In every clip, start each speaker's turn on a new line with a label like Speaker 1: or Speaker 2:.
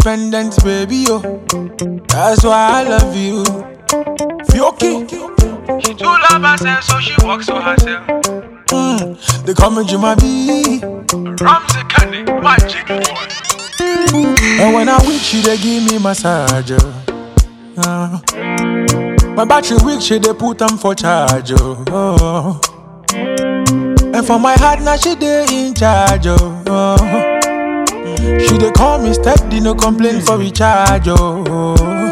Speaker 1: independent, baby, yo. That's why I love you. Fioki.
Speaker 2: She too love herself, so she walks for herself.
Speaker 1: Mm, they call me Juma B.
Speaker 2: Ramsey Kenny, magic boy.
Speaker 1: And when I weak, she they give me massage. Uh, my battery weak, she they put them for charge. Oh. And for my heart, now she they in charge. Oh. She they call me steady, no complaint for recharge. Oh.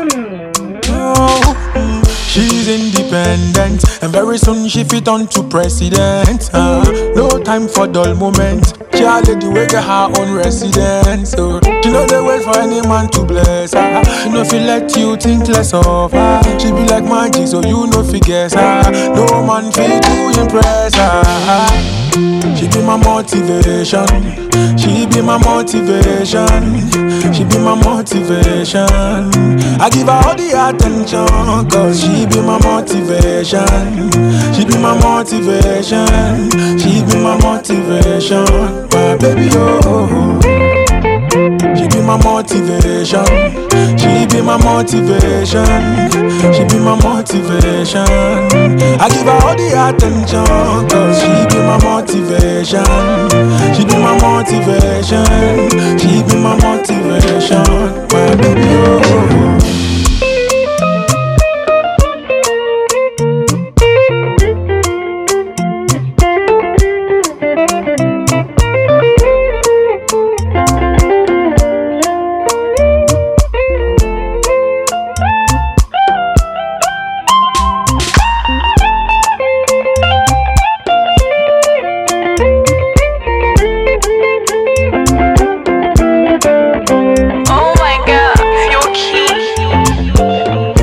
Speaker 1: Oh. mm. She's independent, and very soon she fit on to president. Uh, no time for dull moments. She a lady wey get her own residence. So she no dey wait for any man to bless her. She no fit let you think less of her. She be like magic, so you no fit guess her. No man fit to impress her. She be my motivation. She be my motivation. She be my motivation. I give her all the attention, cause she be my motivation. She be my motivation. She be my motivation. My baby, oh. She be my motivation. She be my motivation. She be my motivation. I give her all the attention, cause she be my motivation. She be my motivation. She be my motivation. My baby, oh.
Speaker 3: Oh my god, feel key.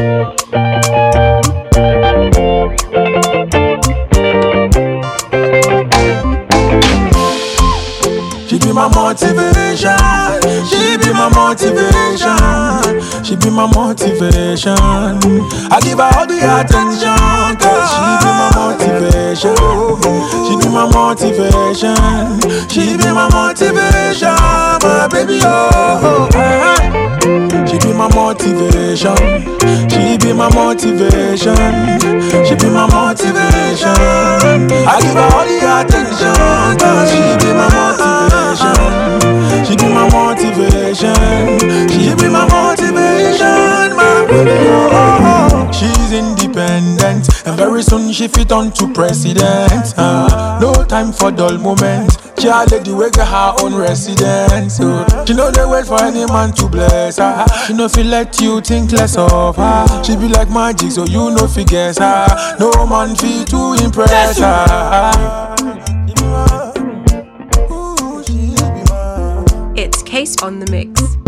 Speaker 1: She be my motivation. She be my motivation. She be my motivation. I give her all the attention. Cause she be my motivation. She be my motivation. She be my motivation. My baby, oh. She be my motivation. She be my motivation. She be my motivation. I give her all the attention. Cause she be my motivation. She be my motivation. She be my motivation. My baby, oh. She's independent. And very soon she fit on to president. Uh, no time for dull moments. She a lady wey get her own residence. So she no dey wait for any man to bless her. She no fit let you think less of her. She be like magic, so you no fit guess her. No man fit to impress her.
Speaker 4: It's Case on the Mix.